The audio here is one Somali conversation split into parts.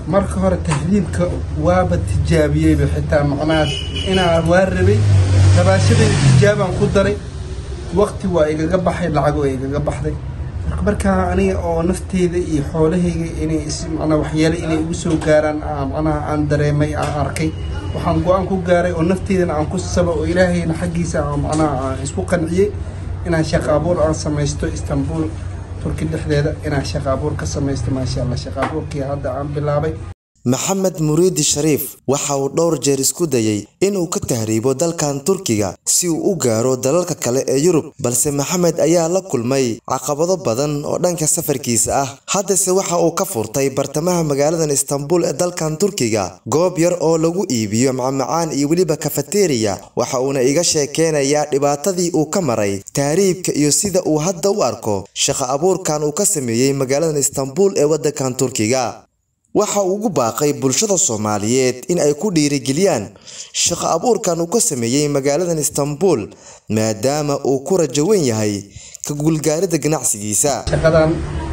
marka hore tahriibka waaba tijaabiyeyba xitaa macnaha inaan waa rabay rabaashadayda tijaabaan ku daray waqti waa igaga baxay lacag waa igaga baxday marka markaa aniga oo nafteyda iyo xoolahayga inay manaa waxyaale inay igu soo gaaraan macnaha aan dareemay aan arkay waxaan go-aan ku gaaray oo nafteydana aan ku saba oo ilaahayna xaggiisa macnaha aan isku qanciyey inaan shaqo abuur aan samaysto istanbul turki dhexdeeda inaan shaqo abuur ka samaysto maasha allah shaqo abuurkii hadda aan bilaabay maxamed muriidi shariif waxa uu dhowr jeer isku dayey inuu ka tahriibo dalkan turkiga si uu u gaaro dalalka kale ee yurub balse maxamed ayaa la kulmay caqabado badan oo dhanka safarkiisa ah haddase waxa uu ka furtay bartamaha magaaladan istanbul ee dalkan turkiga goob yar oo lagu iibiyo macmacaan iyo weliba kafateriya waxa uuna iga sheekeynayaa dhibaatadii uu ka maray tahriibka iyo sida uu hadda u arko shaqo abuurkan uu ka sameeyey magaaladan istanbul ee waddankan turkiga waxa uu ugu baaqay bulshada soomaaliyeed in ay ku dhiirigeliyaan shaqo abuurkan uu ka sameeyey magaaladan istanbul maadaama uu ku rajo weyn yahay ka guulgaaridda ganacsigiisa shaqadan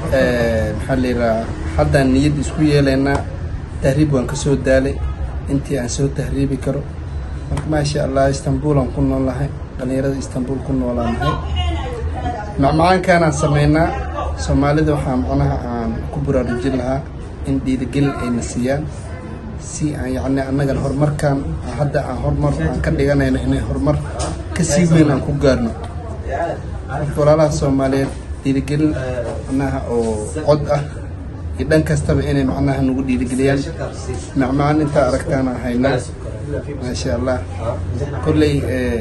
maxaa layidhaha haddaan niyad isku yeelaynaa tahriib waan ka soo daalay intii aan soo tahriibi karo marka maasha allah istanbuulaan ku noolahay dhallinyarada istanbul ku noolaanahay macmacaankaanaan samaynaa soomaalida waxaa macnaha aan ku baraarujin lahaa in dhiirigelin ayna siiyaan si aan yacni annagan horumarkan hadda aan horumar aan ka dhiganayno inay horumar ka sii weyn aan ku gaarno marka walaalaha soomaaliyeed dhiirigelin macnaha oo cod ah iyo dhan kastaba inay macnaha nagu dhiirigeliyaan macmacaan intaa aragtaana haynaa maasha allah kolley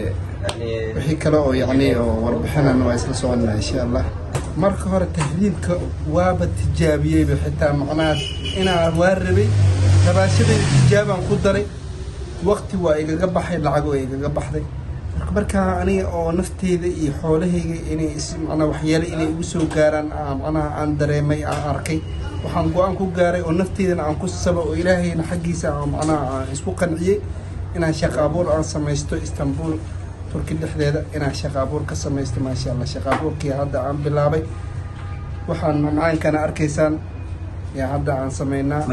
wixii kale oo yacni oo warbixinana waa isla soconnaa insha allah marka hore tahriibka waaba tijaabiyeyba xitaa macnaha inaan waa rabay rabaashadayda tijaabaan ku daray waqti waa igaga baxay lacag waa igaga baxday marka markaa aniga oo nafteyda iyo xoolahayga inay manaa waxyaale inay igu soo gaaraan macnaha aan dareemay aan arkay waxaan go-aan ku gaaray oo nafteydana aan ku saba oo ilaahayna xaggiisa macnaha aan isku qanciyey inaan shaqo abuur aan samaysto istanbul turki dhexdeeda inaan shaqo abuur ka samaysto maasha allah shaqo abuurkii hadda aan bilaabay waxaan macmacaankana arkaysaan yaa hadda aan samaynaa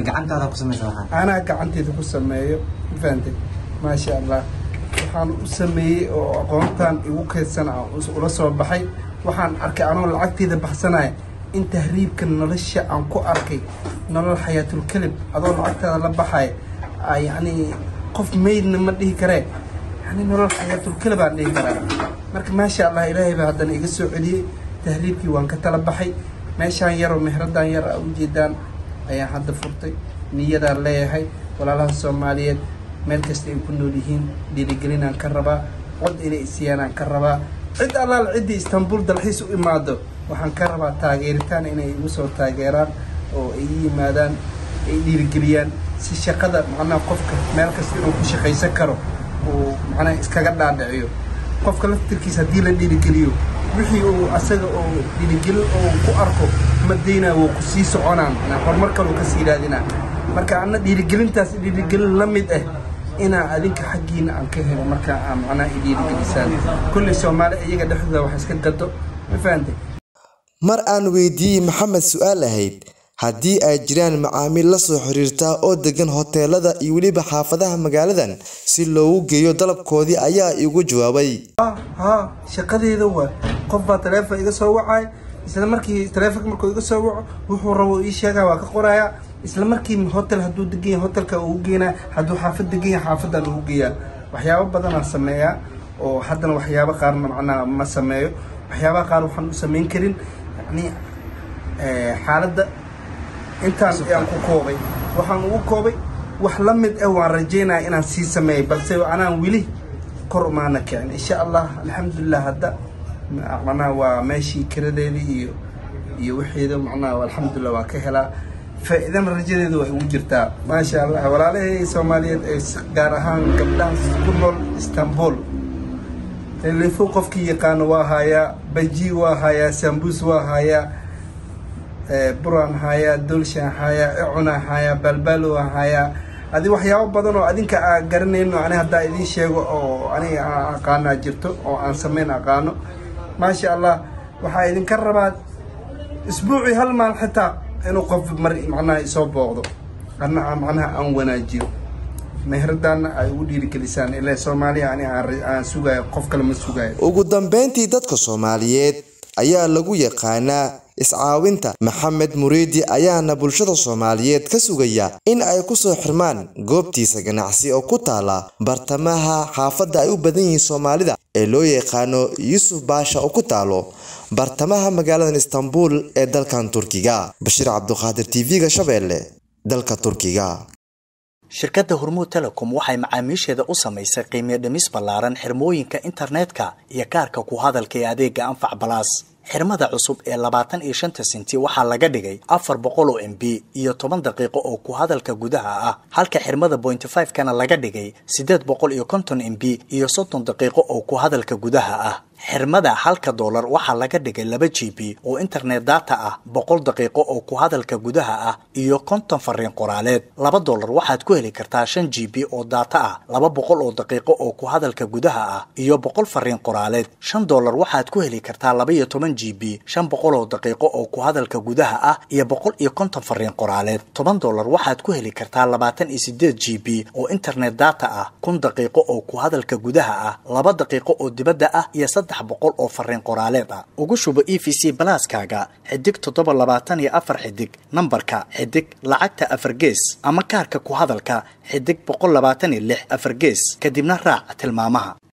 anaa gacanteeda ku sameeyo mafahantay maasha allah waxaan u sameeyey oo aqoontan igu kaydsan ula soo baxay waxaan arkay anoo lacagteeda baxsanaya in tahriibka nolosha aan ku arkay nolol xayaatulkelib adoo lacagtaada la baxaya yacni qof maydna ma dhihi karee yani nolol xayaatulkelib aan dhihi karaa marka maasha allah ilaahay baa haddana iga soo celiyey tahriibkii waan ka tala baxay meeshaan yaroo mehradan yar a ujeedaan ayaan hadda furtay niyadaan leeyahay walaalaha soomaaliyeed meel kasta ay ku nool yihiin dhiirigelinaan ka rabaa cod inay isiyaanaan ka rabaa cid allaal ciddii istanbul dalxiis u imaado waxaan ka rabaa taageeritaan inay igu soo taageeraan oo ay i yimaadaan ay dhiirigeliyaan si shaqada macnaha qofka meel kasta inuu ku shaqaysan karo uu macnaha iskaga dhaadhiciyo qofka laftirkiisa haddii la dhiirigeliyo wixii uu asaga oo dhiirigelin oo ku arko madayna wuu ku sii soconaa macnaa horumar kaluu ka sii raadinaa marka anna dhiirigelintaas dhiirigelin la mid ah inaa adinka xaggiina aan ka helo markaa aa macnaha i dhiirigelisaan kulley soomaali iyaga dhexdooda wax iska gado ma fahantay mar aan weydiiyey maxamed su-aal ahayd haddii ay jiraan macaamiil la soo xiriirtaa oo degan hoteelada iyo weliba xaafadaha magaaladan si loogu geeyo dalabkoodii ayaa igu jawaabay ha shaqadeeda waa qof baa taleefon iga soo wacay isla markii taleefonka markuu iga soo waco wuxuu rabo ii sheegaa waa ka qoraya isla markii hotel hadduu degan yahay hotelka ugu geenaa hadduu xaafad degan yahay xaafadaan ugu geeyaa waxyaabo badanaan sameeyaa oo haddana waxyaabo qaarna macnaha ma sameeyo waxyaabaha qaar waxaan u samayn karin yani xaaladda intaan ayaan ku koobay waxaan ugu koobay wax la mid ah waan rajaynaya inaan sii sameeyay balse anaan weli kor umaana kicin insha allah alxamdulilah hadda macnaha waa meeshii kiradeedii iyo iyo wixeeda macnaha alxamdulilah waa ka helaa faa'iidana rajadeeda waa igu jirtaa maasha allah walaalahey soomaaliyeed ee gaar ahaan gabdhahan ku nool istanbul telefo qofkii yaqaano waa hayaa baji waa hayaa sambus waa hayaa buraan hayaa dolshaan hayaa icunaa hayaa balbalo hayaa adi waxyaabo badan oo adinka aa garanayno ani haddaa idiin sheego oo aniga aan aqaanaa jirto oo aan samayn aqaano maasha allah waxaa idinka rabaa isbuucii hal maal xitaa inuu qof mar macnaha isoo booqdo anna macnaha aan wanaajiyo meheradaana ay ugu dhiirigelisaan ilaa soomaaliya ani aan sugayo qof kale ma sugayo ugu dambeyntii dadka soomaaliyeed ayaa lagu yaqaanaa iscaawinta maxamed muriidi ayaana bulshada soomaaliyeed ka sugaya in ay ku soo xirmaan goobtiisa ganacsi oo ku taala bartamaha xaafadda ay u badan yihiin soomaalida ee loo yaqaano yuusuf baasha oo ku taalo bartamaha magaaladan istanbul ee dalkan turkiga bashiir cabduqaadir tv-ga shabeelle dalka turkiga shirkadda hormuud telecom waxay macaamiisheeda u samaysay qiimiyo dhimis ballaaran xirmooyinka internetka iyo kaarka ku hadalka ee adeega anfac balaas xirmada cusub ee labaatan iyo shanta senti waxaa laga dhigay afar boqol oo m b iyo toban daqiiqo oo ku hadalka gudaha ah halka xirmada bointy five kana laga dhigay siddeed boqol iyo konton m b iyo soddon daqiiqo oo ku hadalka gudaha ah xirmada halka doolar waxaa laga dhigay laba g b oo internet data ah boqol daqiiqo oo ku hadalka gudaha ah iyo konton fariin qoraaleed laba doolar waxaad ku heli kartaa shan g b oo data ah laba boqol oo daqiiqo oo ku hadalka gudaha ah iyo boqol fariin qoraaleed shan doolar waxaad ku heli kartaa laba iyo toban g b shan boqol oo daqiiqo oo ku hadalka gudaha ah iyo boqol iyo konton fariin qoraaleed toban doolar waxaad ku heli kartaa labaatan iyo sideed g b oo internet data ah kun daqiiqo oo ku hadalka gudaha ah laba daqiiqo oo dibadda ah iyo saddex boqol oo fariin qoraaleed ah ugu shubo e v c balaaskaaga xidig toddoba labaatan iyo afar xidig nambarka xidig lacagta afar gees ama kaarka ku hadalka xidig boqol labaatan iyo lix afar gees kadibna raac tilmaamaha